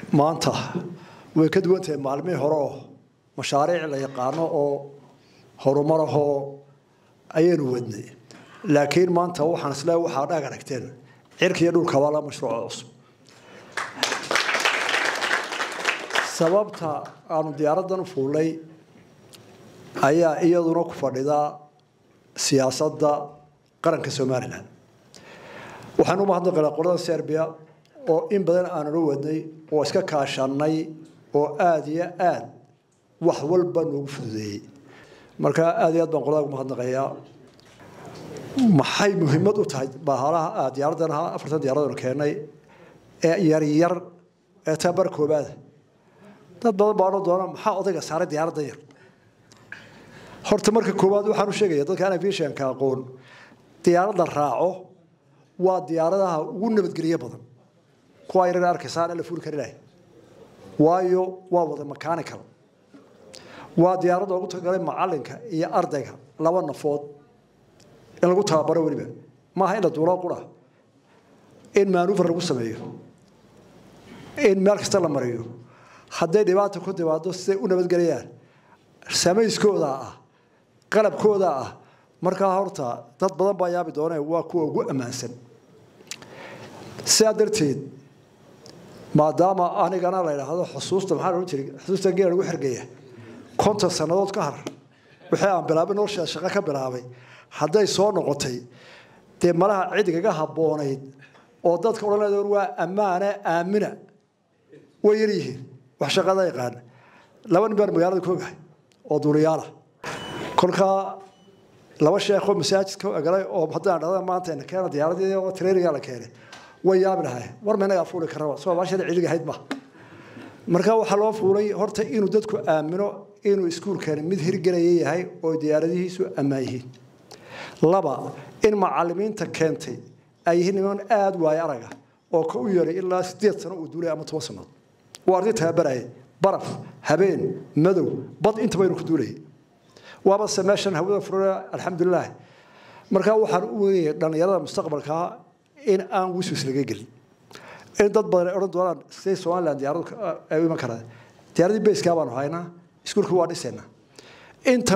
maanta way ka duwan tahay maalmihii hore oo mashaariic la yaqaano oo horumarahoo ayaynu wadnay laakiin maanta waxaan isle waxaa dhaag aragteen cirka iyo dhulkaba la mashruuco cusub sababta aanu diyaaraddan u fuulnay ayaa iyaduna ku fadhidaa siyaasadda qaranka somalilan waxaan u mahadnaqaynaa qolada serbia oo in badan aanula wadnay oo iska kaashanay oo aada iyo aad wax walba noogu fududeeyey marka aada iyo aad baan qolada ugu mahadnaqayaa maxay muhiimad u tahay bahalaha diyaaraddan ahaa afartan diyaaradanu keennay ee yaryar ee tabar koobaada dad badan baa odhan doona maxaa odayga saaray diyaaraddan yar horta marka koowaad waxaan u sheegaya dadka aan aviationka aqoon diyaaradda raaco waa diyaaradaha ugu nabadgelyo badan kuwa yarar arkaysaan la fuuli karinaya waayo waa wada mechanical waa diyaaradda ugu talagalay macalinka iyo ardayga laba nafood in lagu tababaro weliba maaha in la duuloo qura in maanuufar lagu sameeyo in meel kasta la mariyo hadday dhibaata ku timaado siday u nabadgelayaan samayskooda ah qalabkooda ah markaa horta dad badan baa yaabi doonee waa kuwa ugu ammaansan sidaa darteed maadaama anigana la idhaahdo xusuusta maxaa loodhan jiray xusuusta geela lagu xergeeya konton sannadood ka har wixii aan bilaabay nolosha shaqo ka bilaabay hadday soo noqotay dee malaha cidigaga habboonayd oo dadka odhanayda waa ammaane aamina way yar yihiin wax shaqada yaqaana laba nin baan magaalada ku ogahay oo duuliyaala kolkaa laba sheekoo masaajidka galay oo haddaan dhahda maanta ina keena diyaaradii oo traininga la keenay way yaabi lahay war ma inagaa fuuli karaba soo baashada ciliga ahayd ma marka waxaa loo fuulay horta inuu dadku aamino inuu iskuulkani mid hirgelaya yahay oo diyaaradihiisu ammaan yihiin laba in macalimiinta keentay ay yihiin niman aada waayo araga oo ka u yeeray ilaa sideed sano uu duulay ama toban sannadood waa arday tababaraya baraf habeen madow bad intaba inuu ku duulayay waaba se meeshan hawada furana alxamdulilah markaa waxaan u weynaya dhallinyarada mustaqbalkaa in aan wiswis laga gelin in dad badan ay odhan doonaan siday somaliland diyaaradu ay u iman karaan diyaaradii bayskaa baanu haynaa iskuulka waa dhisaynaa inta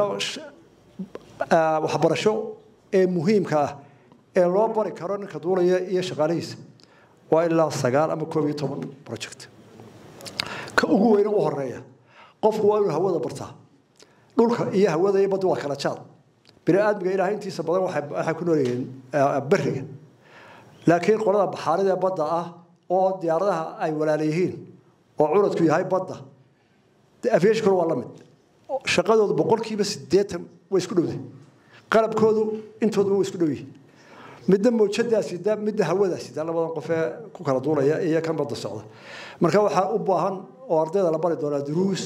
waxbarasho ee muhiimka ah ee loo bari karo ninka duulaya iyo shaqaalihiisa waa ilaa sagaal ama koob iyo toban project ka ugu weyna u horeeya qofku waa inuu hawada bartaa dhulka iyo hawada iyo badda waa kala jaad bini aadmiga ilaah intiisa badan waxay ku noolyihiin beriga laakiin qolada baxaarida badda ah oo diyaaradaha ay walaala yihiin oo curadku yahay badda aviationkuna waa la mid shaqadoodu boqolkiiba siddeetan way isku dhowdahay qalabkoodu intooduba way isku dhow yihiin midna mawjadaa sida midna hawadaa sida labadan qof ee ku kala duulaya iyo kan badda socda marka waxaa u baahan oo ardayda la bari doonaa duruus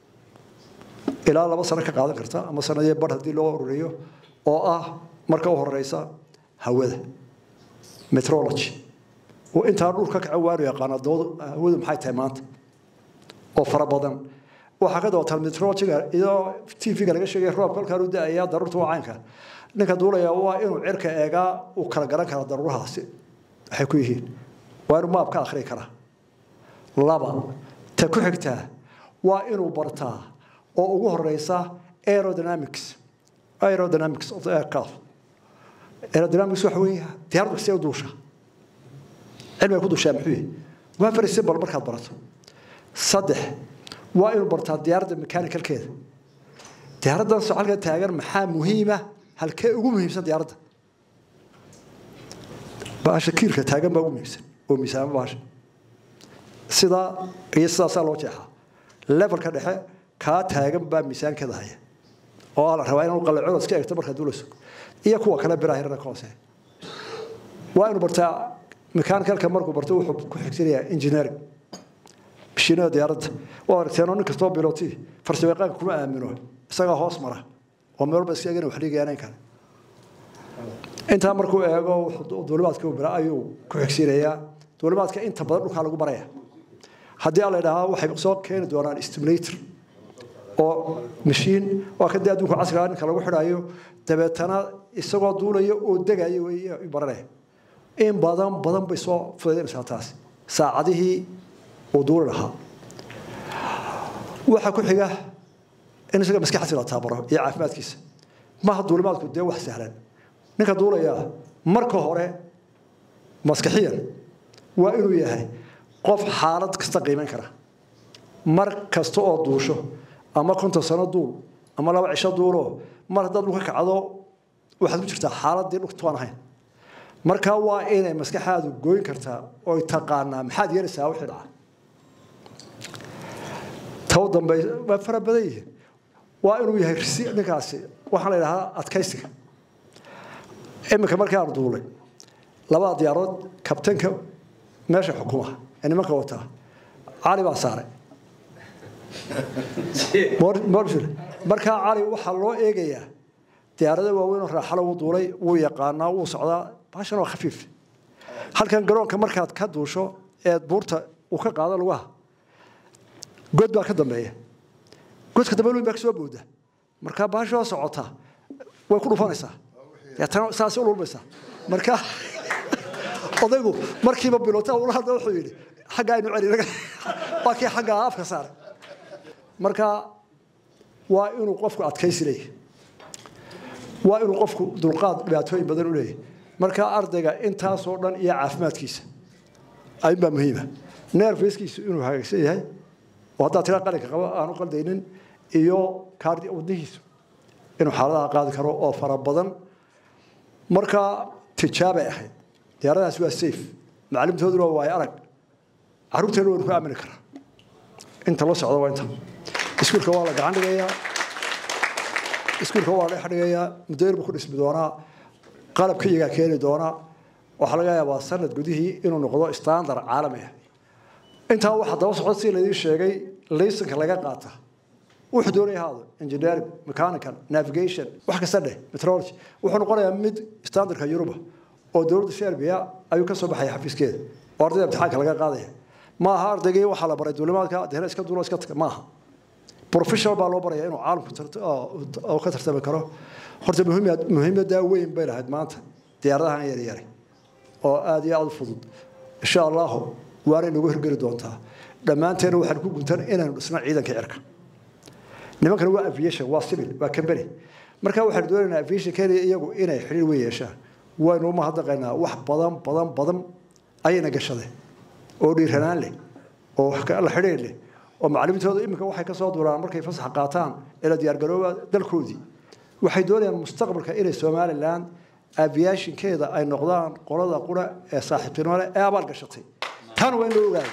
ilaa laba sano ka qaadan karta ama sanadii bar haddii loo ururiyo oo ah marka u horeysa hawada metrology oo intaa dhulka kaca waanu yaqaana doodu hawadu maxay tahay maanta oo fara badan waxaa ka dabatal metrologyga iyadoo tv-ga laga sheegay roobka halkaan u da-aya daruurta waa caynka ninka duulaya waa inuu cirka eegaa uu kala garan kara daruurahaasi waxay ku yihiin waa inuu maab ka akhri karaa laba ta ku xigtaa waa inuu bartaa oo ugu horeysa aerodynamics aerodynamics of the aircraft aerodynamics waxa weeye diyaaraddu see u duusha cilmiga ku duushaa muxuu yahay waa very simple markaad barato saddex waa inuu bartaa diyaaradda mechanicalkeeda diyaaraddan socalka taagan maxaa muhiima halkee ugu muhiimsan diyaaradda baasha kiilka taagan baa ugu muhiimsan oo miisaamo baasha sidaa iyo sidaasaa loo jeexaa levelka dhexe kaa taagan baa miisaankeeda haya oo la rabaa inuu qalacooda iska egto markaad duulayso iyo kuwa kale biraha yarana ka hooseeya waa inuu bartaa mechaanicalka markuu barto wuxuu ku xigsanayaa engineering mashiinada diyaaradda waa aragteenoo nin kastoo biloti farsamayaqaanka kuma aamino isagaa hoos mara oo meel walba iska egana wax dhigayaanayn kale intaa markuu eego duulimaadka u bira ayuu ku xigsiinayaa duulimaadka inta badan dhulkaa lagu baraya haddii aan la idhaahaa waxay soo keeni doonaan stimulator oo mashiin waa ka dee adduunka casriga ninka lagu xidhayo dabeetana isagoo duulaya oo degaya wey baranaya in badan badan bay soo fudaynaysaa taasi saacadihii uu duuli lahaa waxaa ku xiga in isaga maskaxdiisa la taabaro iyo caafimaadkiisa maha duulimaadku dee wax sahlan ninka duulayaa marka hore maskaxiyan waa inuu yahay qof xaalad kasta qiiman kara mar kasta oo duusho ama konton sano duul ama laba cisho duulo mar haddaad dhulka kacdo waxaad ku jirtaa xaaladii dhulkatuaan ahayn markaa waa inay maskaxaadu gooyn kartaa oy taqaanaa maxaad yeelaysaa wixii dhaca taw dambe waa fara badan yihiin waa inuu yahay risi ninkaasi waxaan la idhahdaa adkaysiga iminka markii aanu duulay labada diyaarood kabtanka meesha xukumaha ee nimanka wataa cali baa saaray markaa cali waxaa loo eegayaa diyaarada waaweyn oo raaxalo uu duulay wuu yaqaanaa wuu socdaa baashan waa khafiif halkan garoonka markaad ka duusho eed buurta uu ka qaado lugaha god baa ka dambeeya godka dambe lun baa kasoo booda markaa baasha oo socota way ku dhufanaysaa deetana saas u lulmaysaa marka odaygu markiiba bilota ula hadla wuxuu yidhi xagga aynu celi waa kii xagga afka saaray marka waa inuu qofku adkaysi leeyahy waa inuu qofku dulqaad dhibaatooyin badan u leeyahy marka ardayga intaasoo dhan iyo caafimaadkiisa ayunbaa muhiima neerfiskiisu inuu hagaagsan yahay oo haddaad tira qalinka qabo aanu qaldaynin iyo kaardi wadnihiisu inuu xaaladaha qaadi karo oo fara badan marka tijaabay ahayd diyaaradaas waa safe macallimtooduna waa waayo arag carruurteena waynu ku aamini karaa inta la socda waa inta iskuulka waa la gacan dhigayaa iskuulka waa la dhex dhigayaa mudayr buu ku dhismi doonaa qalabka iyagaa keeni doonaa waxaa laga yaabaa sanad gudihii inuu noqdo standard caalami ah intaa waxaa daba socda si laydin sheegay laysanka laga qaata wuxuu doonaya haado engineering mechanical navigation wax kasta dheh metrology wuxuu noqonayaa mid standardka yuruba oo dowladda serbia ayuu ka soo baxaya xafiiskeeda oo ardayda imtixaanka laga qaadaya ma aha ardaygii waxaa la baray duulimaadka deena iska duulo iska taga maaha professional baa loo baraya inuu caalamku ka tartami karo horta muhiimadaa weyn bay lahayd maanta diyaaradahan yaryari oo aada iyo aada u fudud insha allahu waanay nagu hirgeli doontaa dhammaanteena waxaan ku guntan inaynu dhisno ciidanka cirka nimankan waa aviation waa civil waa company marka waxaan doonaynaa aviation kenya iyagu inay xiriir weyn yeeshaan waynu uma hadaqaynaa wax badan badan badan ayayna gashadeen oo dhiiranaan leh oo la xidhiir leh oo macalimiintooda iminka waxay ka soo duraan markay fasax qaataan ila diyaargarooba dalkoodii waxay doonayaan mustaqbalka inay somaliland aviationkeeda ay noqdaan qolada qura ee saaxiibtinimo leh ee abaal gashatay tan waa in loo ogaado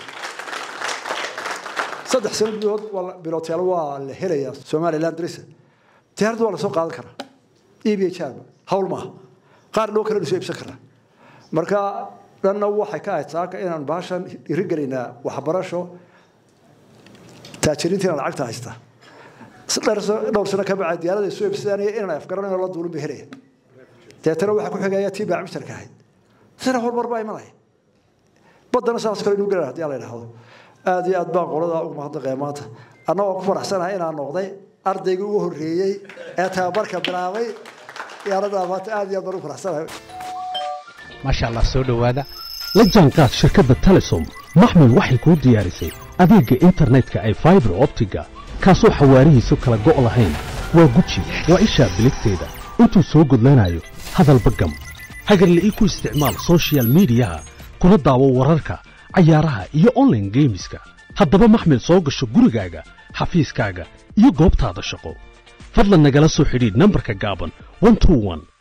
saddex sano gudahood bilotyaal waa la helayaa somaliland drisa diyaaradda waa lasoo qaadan karaa eb h r hawl maaha qaar loo kale soo iibsan karaa marka dhanna waxay ka ahayd saaka inaan baashan dhiirigelaynaa waxbarasho taajiriintiina lacagta haystaa dhowr sano ka bacay diyaarada soo iibsanaya inaan afgaranayno la duulin bay helaya deetana waxaa ku xigaya tii baa mishtarka ahayd sina horumar baa imanaya baddana saas kale inuu gelaa hadii la idhaahdo aada iyo aad baan qoladaa ugu mahadnaqaya maanta annagoo ku faraxsanahay inaan noqday ardaygii ugu horreeyey ee tababarka bilaabay diyaaradaa maanta aada iyo aad baan ugu faraxsanahay maasha allah soo dhowaada la jaanqaad shirkadda telesom maxmil waxay kuu diyaarisay adeegga internetka ay faibar optiga kaasoo xawaarihiisu kala go' lahayn waa guji waa ishaa biligteeda intuu soo gudlanayo hadalba gam hagarle ii ku isticmaal sochial midiyaha kuna daawo wararka cayaaraha iyo onlaine geemiska haddaba maxmil soo gasho gurigaaga xafiiskaaga iyo goobtaada shaqo fadlan nagala soo xidhiidh nambarka gaaban